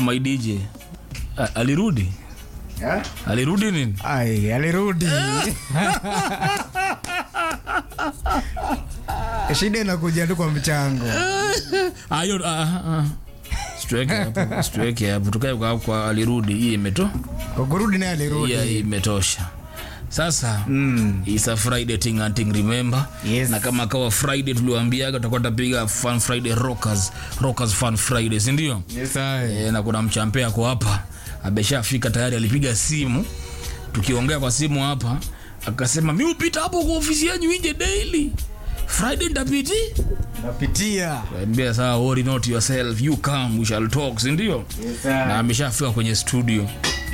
my dj A- alirudi Yeah? alirudi nini Ai, alirudi shida inakuja tu kwa mchango ayo situweke hapo situweke hapo tukae kwa, kwa alirudi hii imeto kwa kurudi naye alirudi yeah, imetosha sasa Mm. It's a friday thing and thing remember Yes. na kama kawa friday tuliwaambiaga tutakuwa tapiga fun friday rockers rockers fun friday sindio Yes, ai. e, na kuna mchampea ako hapa ameshafika tayari alipiga simu tukiongea kwa simu hapa akasema mi upita hapo kwa ofisi yenyu inje daily friday ntapiti napitia ambia saa worry not yourself you come we shall talk sindio Yes, na ai. ameshafika kwenye studio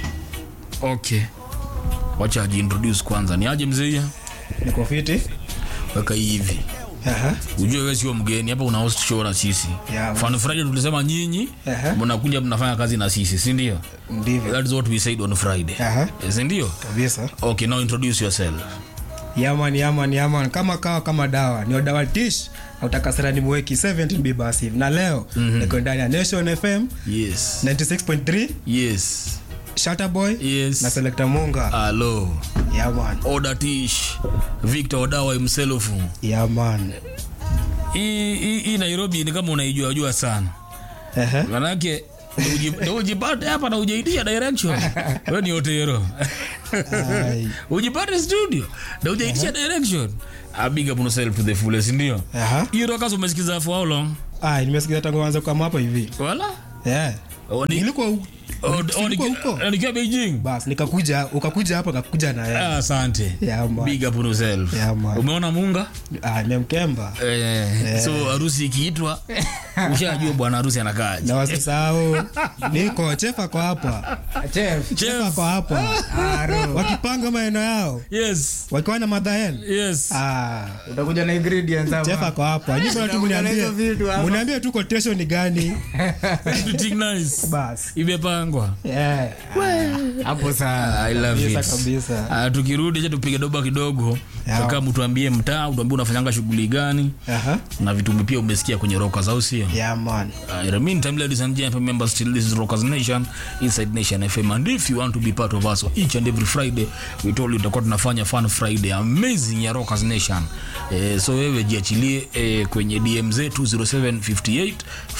okay wacha ajiintroduce kwanza ni aje mzeia niko fiti weka hivi Aha. ujue wewe sio mgeni hapa una host show na sisi Yeah. Fun Friday tulisema nyinyi Aha. mnakuja mnafanya kazi na sisi si ndio ndivyo that is what we said on Friday Aha. Eh, si ndio kabisa okay now introduce yourself yaman yaman yaman kama kawa kama dawa ni dawa tish autakasira ni mweki 17b basi na leo mm-hmm. niko ndani ya nation fm yes 96.3 yes shutterboy Yes. na selekta munga hello yaman order tish Victor Odawa himself yaman hii hii- hii Nairobi ni kama unaijua jua sana Ehe. manake ndio uji- ndio ujipate hapa na ujaitia direction wewe ni otero Ai. ujipate studio na ujaitisha direction a big up on yourself to the fullest ndio Aha. hiyo rokas umesikiza for how long Ai, nimesikia tangu anza kama hapa hivi wala yeah. Oh, ni- nilikuwa hu- oh, oh, nilikuwa niki- huko eh, nikiwa Beijing bas nikakuja ukakuja hapa kakuja na yeye Ah, asante Yeah, man. big up on yourself Yeah, man. umeona munga ah, nemkemba eh, so harusi ikiitwa ushajua bwana harusi anakaaje na wasisahau niko chef ako hapa chef Chef. ako hapa wakipanga maeneo yao yes wakiwa na madhael yes ah, utakuja na ingredients hapa. chef ako hapa nyinyi bwana tu Utakuja na mniambie hizo vitu hapa. mniambie tu quotation ni gani Everything nice bas imepangwa yeah. hapo sana I love Kabisa, it. kabisa. Ah, tukirudi cha tupige doba kidogo Yeah. kama mtuambie mtaa utuambie unafanyanga shughuli gani Aha. na vitu pia umesikia kwenye rockers au sio yeah man Uh, in the meantime, ladies and gentlemen, members, still this is Rockers Nation inside Nation FM. And if you want to be part of us each and every Friday, we told you tutakuwa tunafanya fun Friday amazing ya Rockers Nation. Eh, so wewe jiachilie eh, kwenye DM zetu 0758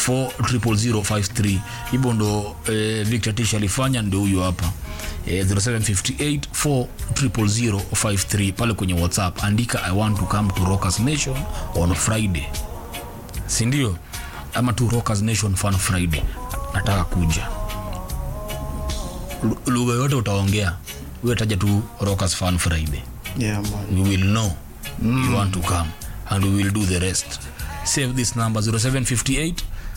40053. Hivyo ndo eh, Victor Tish alifanya, ndio huyo hapa eh, 0758 40053 pale kwenye WhatsApp, andika I want to come to Rockers Nation on Friday sindio ama tu rockers nation fun friday nataka kuja Lu- lugha yote utaongea wetaja tu rockers fun friday yeah man we will know you want to come and we will do the rest save this number 0758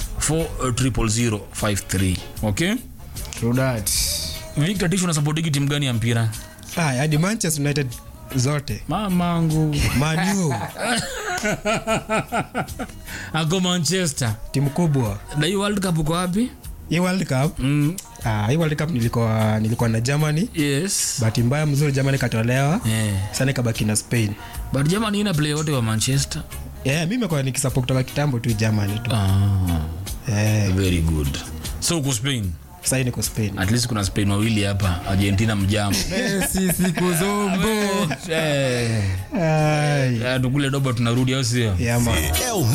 40053 okay True that. victor tish unasapotiki timu gani ya mpira ah hadi manchester united zote mamangu manu ako manchester timu kubwa na hii world cup uko wapi hii world cup mm, ah, hii world cup nilikuwa nilikuwa na germany yes bahati mbaya mzuri germany katolewa yeah. sana ikabaki na spain but jamani ina play wote wa manchester yeah, mi mekuwa nikisapot kutoka kitambo tu germany tu ah, yeah, very good so uko spain sahii niko spain at least kuna spain wawili hapa argentina mjambo Messi siku zombo Eh, Ai, eh, tukule doba tunarudi au sio yeah, man.